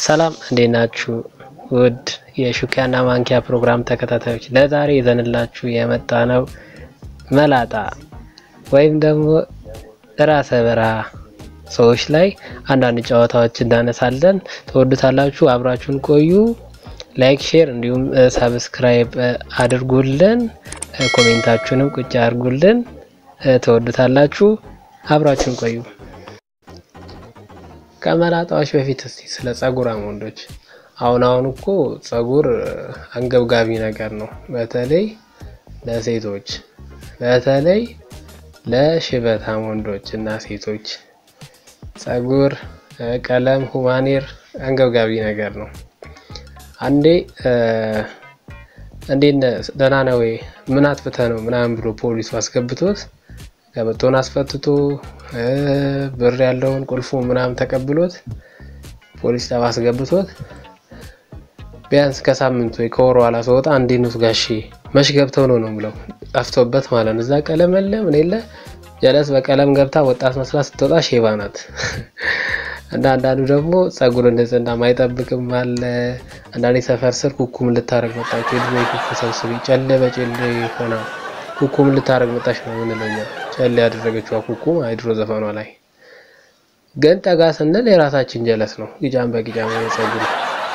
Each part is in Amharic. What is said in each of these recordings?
ሰላም እንዴት ናችሁ? ውድ የሹኪያና ማንኪያ ፕሮግራም ተከታታዮች ለዛሬ ይዘንላችሁ የመጣ ነው መላጣ ወይም ደግሞ ራሰ በራ ሰዎች ላይ አንዳንድ ጨዋታዎች እናነሳለን። ትወዱታላችሁ። አብራችሁን ቆዩ። ላይክ፣ ሼር እንዲሁም ሳብስክራይብ አድርጉልን። ኮሜንታችሁንም ቁጭ አድርጉልን። ትወዱታላችሁ። አብራችሁን ቆዩ። ከመላጣዎች በፊት እስቲ ስለ ጸጉራም ወንዶች አሁን አሁን እኮ ጸጉር አንገብጋቢ ነገር ነው። በተለይ ለሴቶች በተለይ ለሽበታም ወንዶች እና ሴቶች ጸጉር ቀለም ሁማኔር አንገብጋቢ ነገር ነው። አንዴ እንዴት ደህና ነው ወይ ምን አጥፍተህ ነው ምናምን ብሎ ፖሊሱ አስገብቶት ቀበቶን አስፈትቶ ብር ያለውን ቁልፉ ምናምን ተቀብሎት ፖሊስ ጣቢያ አስገብቶት ቢያንስ ከሳምንት ወይ ከወር ኋላ ስወጣ እንዴት ነው ጋሼ መች ገብተው ነው ነው ብለው ጠፍቶበት ማለት ነው። እዛ ቀለም የለ ምን የለ ጀለስ በቀለም ገብታ ወጣት መስላ ስትወጣ ሼባ ናት። እና አንዳንዱ ደግሞ ጸጉር ንጽህና ማይጠብቅም አለ። አንዳንዴ ሰፈር ስር ኩኩም ልታረግ መጣች። የድሮ ኩኩ ሰብስቢ ጨሌ በጨሌ ሆና ኩኩም ልታረግ መጣች ነው ምንለው እኛ። ጨሌ ያደረገችው ኩኩ ድሮ ዘፈኗ ላይ ግን ጠጋ ስንል የራሳችን ጀለስ ነው። ጊጫም በጊጫም ጸጉሩ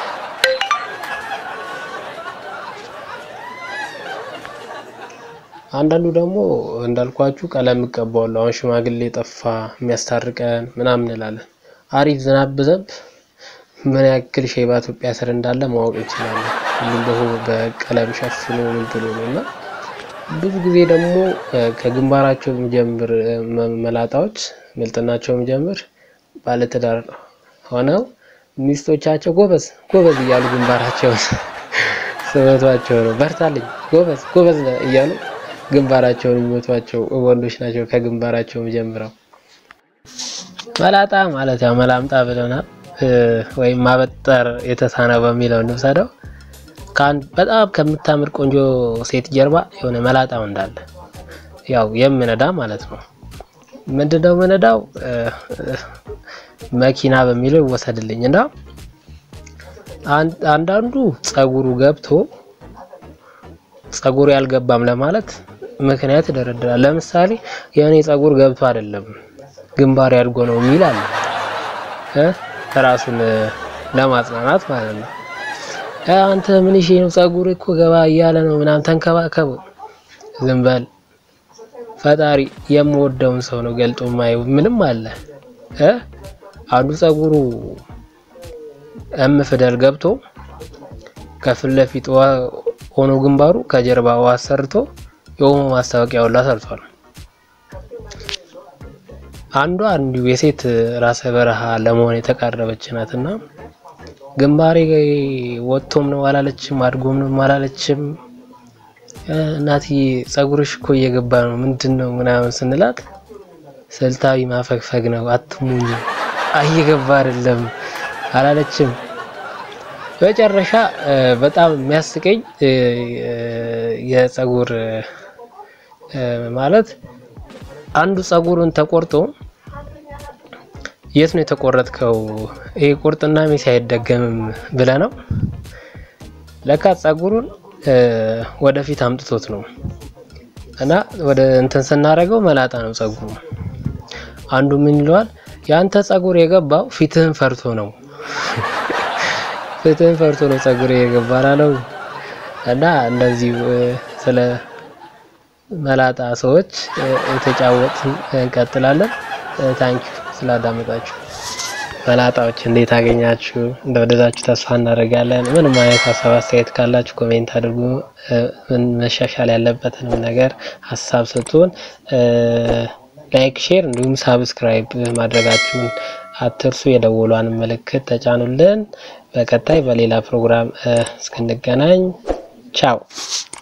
አንዳንዱ ደግሞ እንዳልኳችሁ ቀለም እቀባዋለሁ። አሁን ሽማግሌ ጠፋ የሚያስታርቀን ምናምን እንላለን። አሪፍ ዝናብ ብዘንብ ምን ያክል ሼባ ኢትዮጵያ ስር እንዳለ ማወቅ እንችላለን። ሁሉም በሆ በቀለም ሸፍኖ ምን ብሎ ነው እና ብዙ ጊዜ ደግሞ ከግንባራቸው የሚጀምር መላጣዎች ምልጥናቸው የሚጀምር ባለትዳር ሆነው ሚስቶቻቸው ጎበዝ ጎበዝ እያሉ ግንባራቸውን ስመቷቸው ነው። በርታልኝ ጎበዝ ጎበዝ እያሉ ግንባራቸውን የሚመቷቸው ወንዶች ናቸው። ከግንባራቸው ጀምረው መላጣ ማለት ያው መላምጣ ብለናል፣ ወይም ማበጠር የተሳነው በሚለው እንውሰደው። በጣም ከምታምር ቆንጆ ሴት ጀርባ የሆነ መላጣ እንዳለ ያው የምነዳ ማለት ነው። ምንድነው ምነዳው? መኪና በሚለው ይወሰድልኝ እና አንዳንዱ ጸጉሩ ገብቶ ጸጉሩ ያልገባም ለማለት ምክንያት ይደረድራል። ለምሳሌ የእኔ ጸጉር ገብቶ አይደለም ግንባር ያድጎ ነው የሚል አለ እ ራሱን ለማጽናናት ማለት ነው። አንተ ምን ይሄ ነው ጸጉር እኮ ገባ እያለ ነው ምናምን ተንከባከቡ። ዝም በል ፈጣሪ የምወደውን ሰው ነው ገልጦ ማየው ምንም አለ እ አንዱ ጸጉሩ እም ፊደል ገብቶ ከፊት ለፊት ሆኖ ግንባሩ ከጀርባ ውሃ ሰርቶ የኦሞ ማስታወቂያ ሁላ ሰርቷል። አንዷ እንዲሁ የሴት ራሰ በረሃ ለመሆን የተቃረበች ናትና ግንባሬ ወጥቶም ነው አላለችም፣ አድጎም ነው አላለችም። እናትዬ ጸጉርሽ እኮ እየገባ ነው ምንድን ነው ምናምን ስንላት ስልታዊ ማፈግፈግ ነው አትሙኝ፣ እየገባ አይደለም አላለችም። መጨረሻ በጣም የሚያስቀኝ የጸጉር ማለት አንዱ ጸጉሩን ተቆርጦ የት ነው የተቆረጥከው? ይሄ ቁርጥና ሚስ አይደገምም ብለ ነው ለካ ጸጉሩን ወደፊት አምጥቶት ነው እና ወደ እንትን ስናደርገው መላጣ ነው ጸጉሩ። አንዱ ምን ይለዋል? ያንተ ጸጉር የገባው ፊትህን ፈርቶ ነው ፍትህን ፈርቶ ነው ጸጉር የገባ ላለው እና እንደዚህ ስለ መላጣ ሰዎች የተጫወትን እንቀጥላለን። ታንኪ ስላዳመጣችሁ። መላጣዎች እንዴት አገኛችሁ? እንደወደዳችሁ ተስፋ እናደርጋለን። ምንም አይነት ሀሳብ አስተያየት ካላችሁ ኮሜንት አድርጉ። ምን መሻሻል ያለበትንም ነገር ሀሳብ ስጡን። ላይክ፣ ሼር እንዲሁም ሳብስክራይብ ማድረጋችሁን አትርሱ። የደወሏን ምልክት ተጫኑልን። በቀጣይ በሌላ ፕሮግራም እስክንገናኝ ቻው።